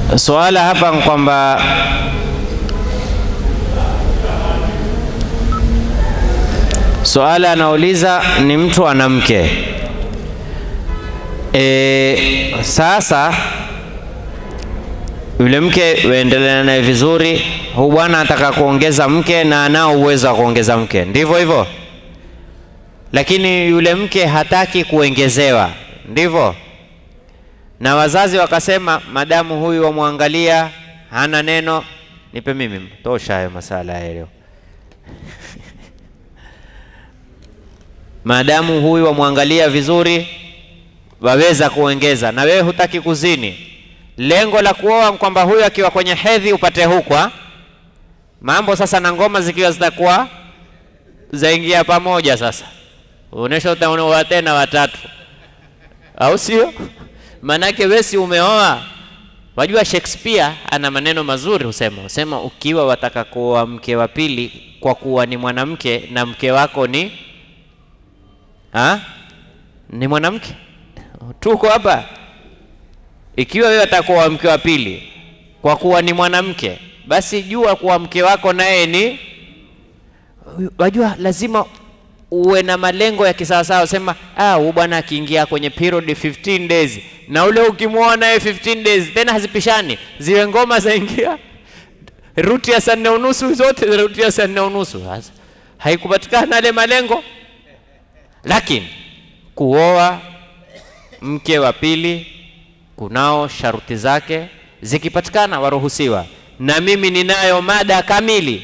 Suala hapa ni kwamba suala anauliza ni mtu ana mke e, sasa yule mke waendelea naye vizuri, huu bwana anataka kuongeza mke na anao uwezo wa kuongeza mke, ndivyo hivyo, lakini yule mke hataki kuongezewa, ndivyo na wazazi wakasema, madamu huyu wamwangalia hana neno, nipe mimi, tosha hayo masala ya leo. maadamu huyu wamwangalia vizuri, waweza kuongeza, na wewe hutaki kuzini. Lengo la kuoa kwamba huyu akiwa kwenye hedhi upate hukwa mambo sasa, na ngoma zikiwa zitakuwa zaingia pamoja. Sasa uonesha utaoa tena watatu, au sio? Manake wesi umeoa. Wajua Shakespeare ana maneno mazuri, husema husema, ukiwa wataka kuoa mke wa pili kwa kuwa ni mwanamke na mke wako ni ha? ni mwanamke, tuko hapa. Ikiwa wewe wataka kuoa mke wa pili kwa kuwa ni mwanamke, basi jua kuwa mke wako naye ni wajua, lazima uwe na malengo ya kisawasawa. Sema ah, huyu bwana akiingia kwenye period 15 days na ule ukimwoa naye 15 days, tena hazipishani, ziwe ngoma zaingia ruti ya saa nne unusu, zote ruti ya saa nne unusu. Sasa haikupatikana yale malengo, lakini kuoa mke wa pili kunao sharuti zake, zikipatikana waruhusiwa. Na mimi ninayo mada kamili,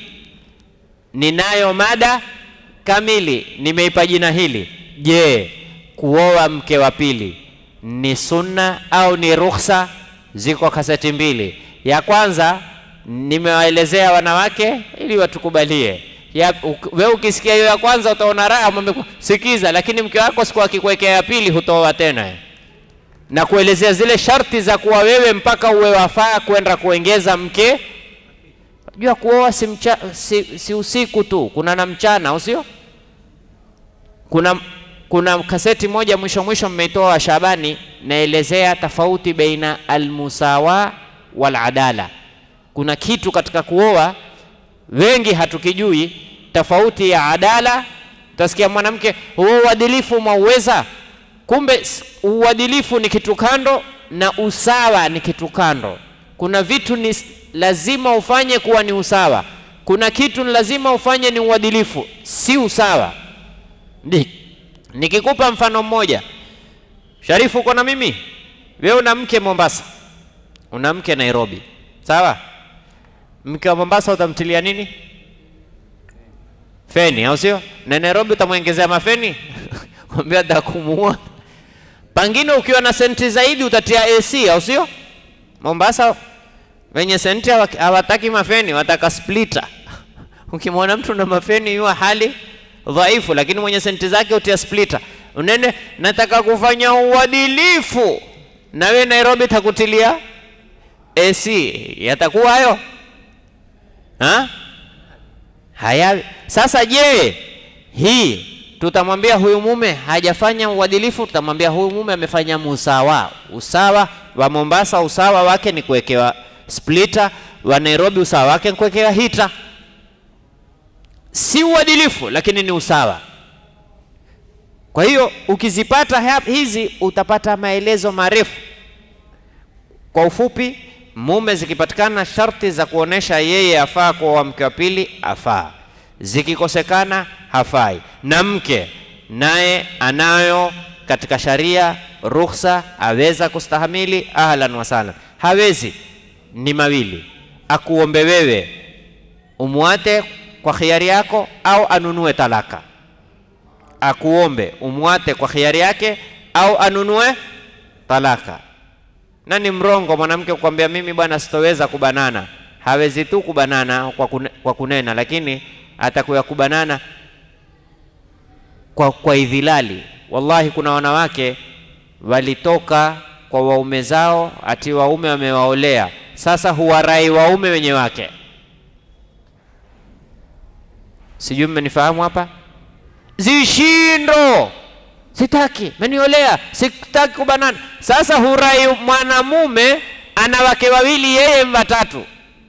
ninayo mada kamili nimeipa jina hili. Je, kuoa mke wa pili ni sunna au ni ruhusa? Ziko kaseti mbili. Ya kwanza nimewaelezea wanawake ili watukubalie. Ya, wewe ukisikia hiyo ya kwanza utaona raha, mwambie sikiza, lakini mke wako siku akikuwekea ya pili hutoa tena, na kuelezea zile sharti za kuwa wewe mpaka uwe wafaa kwenda kuongeza mke Jua kuoa si, mcha, si, si usiku tu, kuna na mchana, au sio? Kuna, kuna kaseti moja mwisho mwisho mmeitoa wa Shabani, naelezea tofauti baina almusawa wal adala. Kuna kitu katika kuoa wengi hatukijui, tofauti ya adala. Utasikia mwanamke huo uadilifu mwauweza, kumbe uadilifu ni kitu kando na usawa ni kitu kando. Kuna vitu ni lazima ufanye kuwa ni usawa, kuna kitu ni lazima ufanye ni uadilifu, si usawa. Nikikupa mfano mmoja, Sharifu, uko na mimi, wewe una mke Mombasa, una mke Nairobi, sawa? Mke wa Mombasa utamtilia nini? Feni, au sio? Na Nairobi utamwongezea mafeni kwambia atakumuua. Pangine ukiwa na senti zaidi utatia AC, au sio? Mombasa wenye senti hawataki mafeni, wataka splita. Ukimwona mtu na mafeni yuwa hali dhaifu, lakini mwenye senti zake utia splita. Unene, nataka kufanya uadilifu, na we Nairobi takutilia AC, yatakuwa hayo ha? Haya, sasa je, hii tutamwambia huyu mume hajafanya uadilifu? Tutamwambia huyu mume amefanya musawa. Usawa wa Mombasa, usawa wake ni kuwekewa splita wa Nairobi usawa wake kuwekewa hita. Si uadilifu, lakini ni usawa. Kwa hiyo ukizipata hizi utapata maelezo marefu. Kwa ufupi, mume zikipatikana sharti za kuonesha yeye afaa kuoa mke wa pili, afaa. Zikikosekana hafai, na mke naye anayo katika sharia ruhusa, aweza kustahamili, ahlan wasahlan. Hawezi ni mawili, akuombe wewe umwate kwa khiari yako, au anunue talaka. Akuombe umwate kwa khiari yake, au anunue talaka. Na ni mrongo mwanamke kukwambia mimi bwana sitoweza kubanana. Hawezi tu kubanana kwa, kune, kwa kunena, lakini atakuya kubanana kwa, kwa idhilali. Wallahi, kuna wanawake walitoka kwa waume zao ati waume wamewaolea sasa huwarai waume wenye wake. Sijui mmenifahamu hapa? Zishindo, sitaki, meniolea, sitaki kubanana. Sasa hurai mwanamume ana wake wawili, yeye watatu.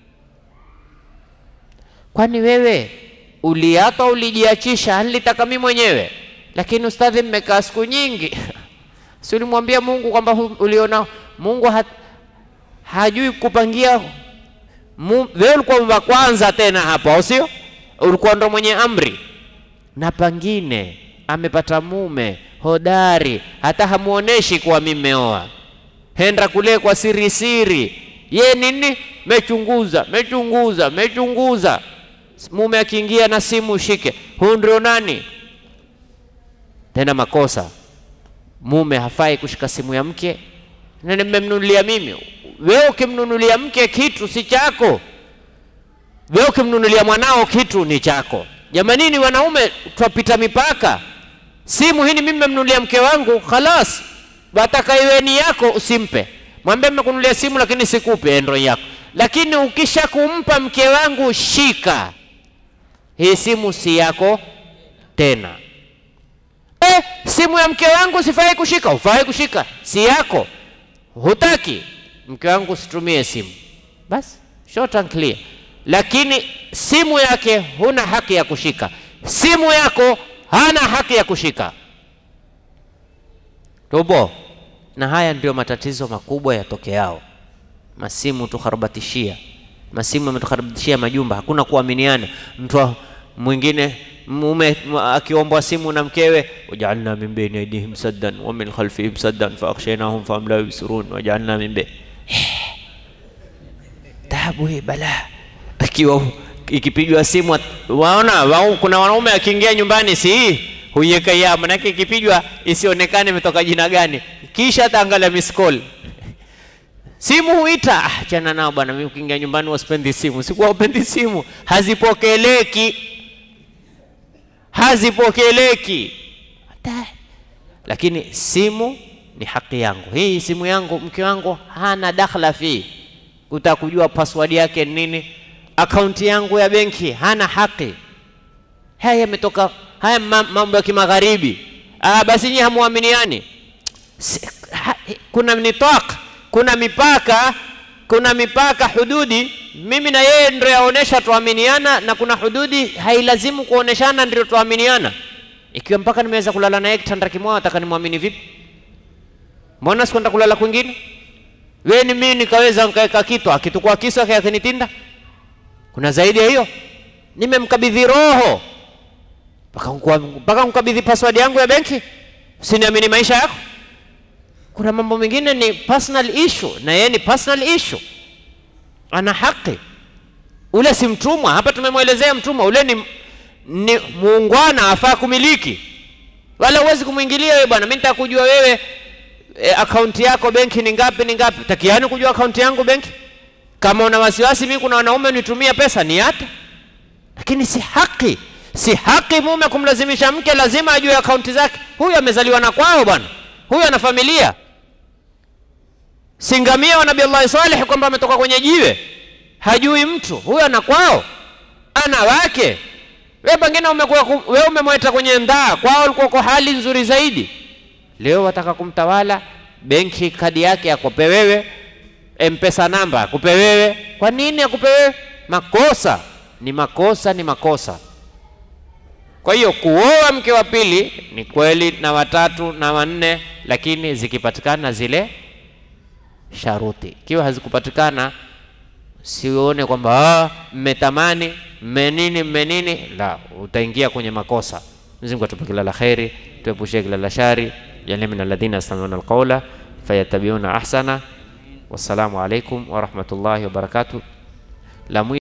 Kwani wewe uliapa ulijiachisha? Nilitaka mimi mwenyewe, lakini ustadhi, mmekaa siku nyingi si ulimwambia Mungu kwamba hu- uliona Mungu ha, hajui kupangia Mu- wewe ulikuwa wa kwanza tena hapo, au sio? Ulikuwa ndo mwenye amri, na pangine amepata mume hodari, hata hamuoneshi kuwa mimi meoa, henda kule kwa siri siri. Ye nini? Mechunguza, mechunguza, mechunguza. Mume akiingia na simu ushike, huyu ndio nani? Tena makosa, mume hafai kushika simu ya mke na nimemnunulia mimi. Wewe ukimnunulia mke kitu si chako, wewe ukimnunulia mwanao kitu ni chako. Jamanini wanaume, twapita mipaka. Simu hii ni mimi nimemnunulia mke wangu, khalas, wataka iwe ni yako, usimpe. Mwambie nimekununulia simu lakini sikupe, endo yako. Lakini ukisha kumpa mke wangu, shika hii simu, si yako tena. Eh, simu ya mke wangu sifai kushika, ufai kushika, si yako hutaki mke wangu usitumie simu, basi short and clear. Lakini simu yake huna haki ya kushika, simu yako hana haki ya kushika. Tubo, na haya ndio matatizo makubwa yatokeao. Masimu tukharabatishia, masimu yametukharibishia majumba, hakuna kuaminiana. Mtu wa- mwingine mume m- akiombwa simu na mkewe, wajaalna min baini aidihim saddan wa min khalfihim saddan faakhshaynahum fahum la yubsirun wajaalna min baini taabu hii balaa. Ikiwa ikipigwa simu, at- waona wao, kuna wanaume akiingia nyumbani, si hii huiweka ya manake, ikipigwa isionekane imetoka jina gani, kisha ataangalia miss call simu huita. Ah, chana nao bwana, mimi ukiingia nyumbani wasipendi simu. Sikuwa upendi simu, hazipokeleki, hazipokeleki Hata- lakini simu ni haki yangu. Hii simu yangu, mke wangu hana dakhla fi kutaka kujua password yake ni nini, akaunti yangu ya benki hana haki. Haya yametoka haya ma- mambo ya kimagharibi. Ah, basi nyinyi hamuaminiani. Si- ha- kuna nitaq, kuna mipaka, kuna mipaka, hududi. Mimi na yeye ndio yaonesha tuaminiana, na kuna hududi hailazimu kuoneshana ndio tuaminiana. Ikiwa mpaka nimeweza kulala naye kitanda kimoja, nataka nimwamini vipi? Mbona sikwenda kulala kwingine? Wewe ni mimi nikaweza nikaweka kitu akitukua kisu akinitinda? Kuna zaidi ya hiyo? Nimemkabidhi roho mpaka nkua- mpaka mkabidhi password yangu ya benki, usiniamini maisha yako. Kuna mambo mengine ni personal issue, na yeye ni personal issue, ana haki. Ule si mtumwa. Hapa tumemwelezea mtumwa, ule ni, ni muungwana, afaa kumiliki, wala huwezi kumwingilia wewe bwana. Mimi nitaka kujua wewe e, akaunti yako benki ni ngapi, ni ngapi? Takiani kujua akaunti yangu benki? Kama una wasiwasi, mimi kuna wanaume nitumia pesa ni hata, lakini si haki, si haki mume kumlazimisha mke lazima ajue akaunti zake. Huyu amezaliwa na kwao bwana, huyu ana familia. Singamia wa Nabii Allah Saleh kwamba ametoka kwenye jiwe, hajui mtu huyu, ana kwao, ana wake. Wewe pengine umekuwa ku- wewe umemweta kwenye ndaa kwao, ulikuwa kwa hali nzuri zaidi. Leo wataka kumtawala, benki kadi yake akupe wewe, mpesa namba akupe wewe. Kwa nini akupe wewe? Makosa ni makosa, ni makosa. Kwa hiyo kuoa mke wa pili ni kweli, na watatu na wanne, lakini zikipatikana zile sharuti. Ikiwa hazikupatikana, sione kwamba "Ah, mmetamani mmenini mmenini, la, utaingia kwenye makosa. Mwenyezi Mungu atupe kila la kheri, tuepushie kila la shari. Jalia min alladhina yastami'una alqawla fayattabi'una ahsana. Wassalamu alaikum wa rahmatullahi wa barakatuh. La mwi-